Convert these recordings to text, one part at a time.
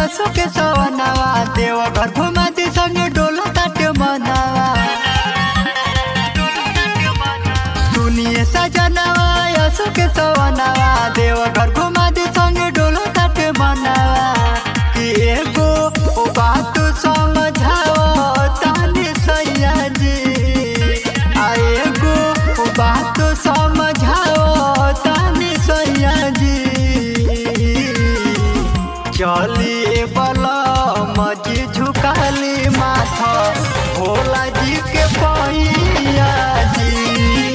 असो के सवनावा देव घर घुमाती संगे डोला ताटे मनावा सुनिए सजनावा असो के सवनावा देव घर घुमाती संगे डोला ताटे मनावा कि एगो ओ बात समझाओ तानी सैया जी आ एगो ओ बात समझाओ तानी सैया जी चली बला मजी झुकाली माथा भोला जी के पैया जी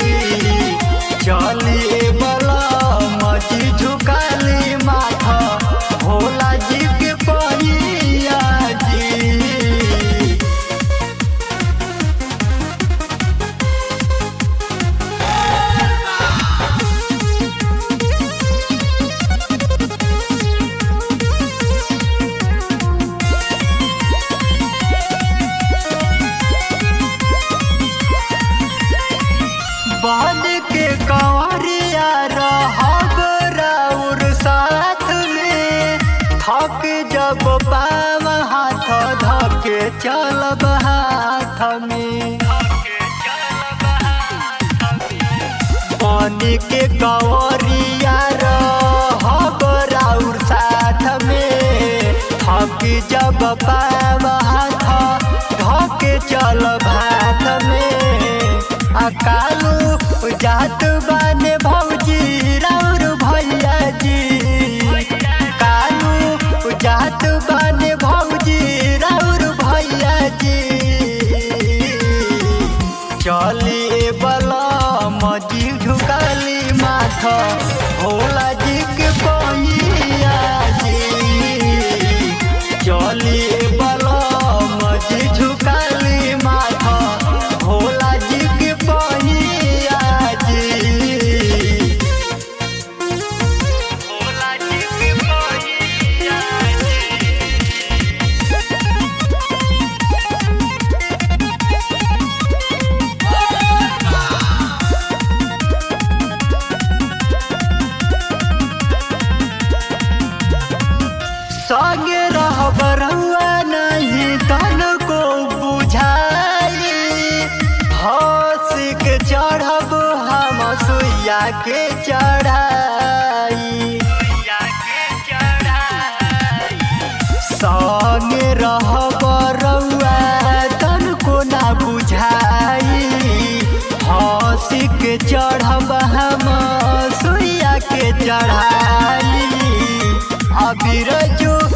चली बला मजी झुकाली माथा भोला जी के पैया जी बन के कंवरिया रहब राउर साथ में थक जब पाव हाथ धके चलब हाथ में बन के कंवरिया रहब राउर साथ में थक जब पाव हाथ धके चलब हाथ में अकालू जात बाने भौजी राउर भैया जी कालू जात बाने भौजी राउर भैया जी चली बला मजी झुकाली माथा भोला जी के पैया जी चली बला मजी झुकाली माथा भोला जी के पैया जी भोला जी के पैया संगे रहब रहुआ नहीं तन को बुझाई हंस के चढ़ब हम सुइया के चढ़ाई संगे रहब रहुआ तन को ना बुझाई हंस के चढ़ब हम सुइया के चढ़ाई अबीर जो